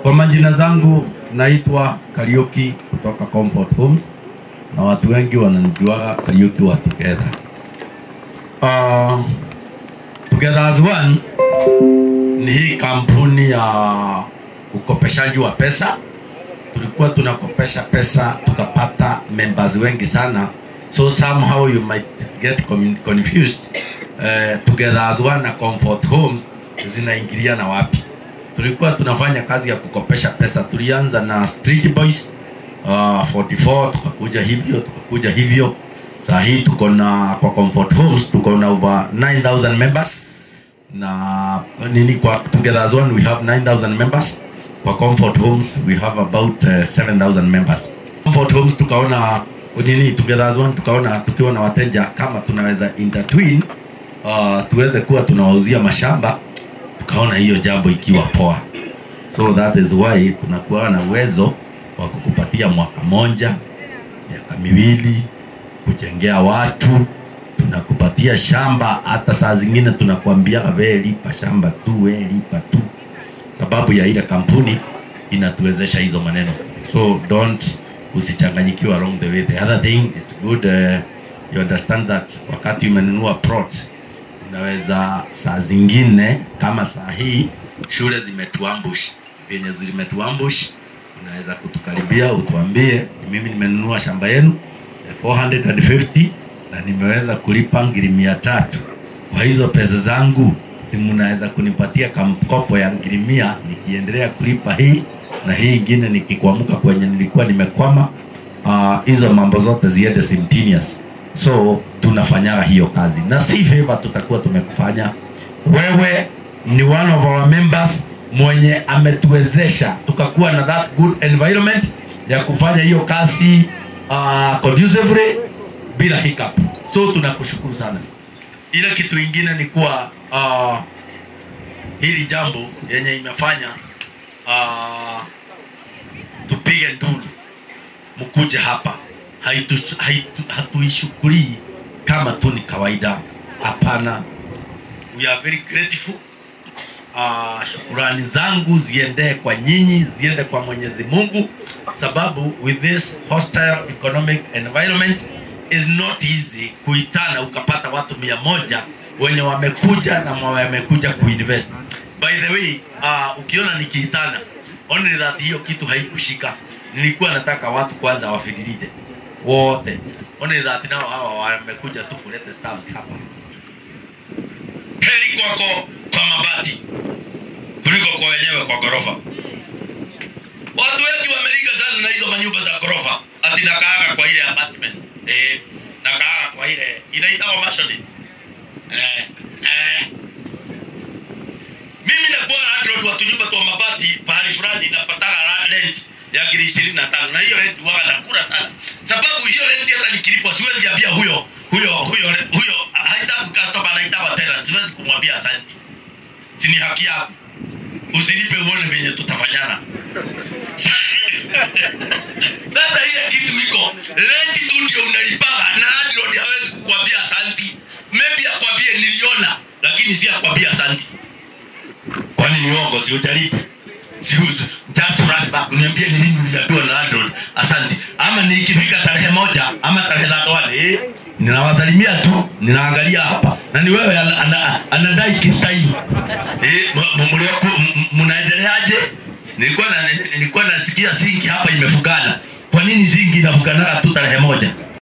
Kwa majina zangu naitwa Kariuki kutoka Comfort Homes na watu wengi wananijuaga Kariuki wa Together. Uh, Together as One ni hii kampuni ya ukopeshaji wa pesa. Tulikuwa tunakopesha pesa tukapata members wengi sana, so somehow you might get com- confused. Uh, Together as One na Comfort Homes zinaingiliana wapi? tulikuwa tunafanya kazi ya kukopesha pesa. Tulianza na Street Boys uh, 44 tukakuja hivyo tukakuja hivyo. Saa hii tuko na kwa Comfort Homes tuko na over 9000 members na nini kwa Together as One we have 9000 members. Kwa Comfort Homes we have about uh, 7000 members. Comfort Homes tukaona nini Together as One tukaona tukiwa na wateja kama tunaweza intertwine uh, tuweze kuwa tunawauzia mashamba tukaona hiyo jambo ikiwa poa so that is why tunakuwa na uwezo wa kukupatia mwaka moja miaka miwili kujengea watu tunakupatia shamba hata saa zingine tunakuambia we lipa shamba tu we lipa tu sababu ya ile kampuni inatuwezesha hizo maneno so don't usichanganyikiwa along the way the other thing it's good uh, you understand that wakati umenunua plot unaweza saa zingine kama saa hii shule zimetuambush venye zimetuambush unaweza kutukaribia utuambie mimi nimenunua shamba yenu ya 450 na nimeweza kulipa ngiri mia tatu kwa hizo pesa zangu si mnaweza kunipatia kamkopo ya ngiri mia nikiendelea kulipa hii na hii ingine nikikwamuka kwenye nilikuwa nimekwama Ah, hizo uh, mambo zote ziende simultaneous so tunafanyaga hiyo kazi na si favor tutakuwa tumekufanya wewe ni one of our members mwenye ametuwezesha tukakuwa na that good environment ya kufanya hiyo kazi uh, conducively bila hiccup so tunakushukuru sana ile kitu ingine ni kuwa uh, hili jambo yenye imefanya uh, tupige ndulu mkuje hapa haitu, haitu, hatuishukulii kama tu ni kawaida hapana we are very grateful uh, shukurani zangu ziendee kwa nyinyi ziende kwa mwenyezi mungu sababu with this hostile economic environment is not easy kuitana ukapata watu mia moja wenye wamekuja na wamekuja kuinvest by the way uh, ukiona nikiitana only that hiyo kitu haikushika nilikuwa nataka watu kwanza wafidilide wote only that nao hawa wamekuja tu kuleta staffs hapa heri kwako kwa mabati kuliko kwa wenyewe kwa ghorofa watu wengi wameriga sana na hizo manyumba za ghorofa ati nakaaga kwa ile apartment eh, nakaaga kwa ile inaitwa mashoni eh, eh. mimi nakuwa na landlord wa tunyumba twa mabati pahali fulani napataga la- rent ya ngiri ishirini na tano na hiyo rent waga nakura sana sababu hiyo rent hata nikilipwa siwezi ambia huyo huyo huyo huyo haitaki customer anaitaka tena siwezi kumwambia asante si ni haki yako usinipe uone venye tutafanyana sasa ile kitu iko rent tu ndio unalipaga na landlord hawezi kukwambia asanti maybe akwambie niliona lakini si akwambia asanti kwani ni uongo si ujaribu Si u- just flashback niambie ni nini uliambiwa na landlord asante ama nikifika tarehe moja ama tarehe thatoane eh, ninawasalimia tu ninaangalia hapa na ni wewe ana- ana- anadai kisaini eh, m- m- mlioku- m- m- mnaendeleaje nilikuwa na, nilikuwa nasikia zingi hapa imefugana kwa nini zingi inafuganaga tu tarehe moja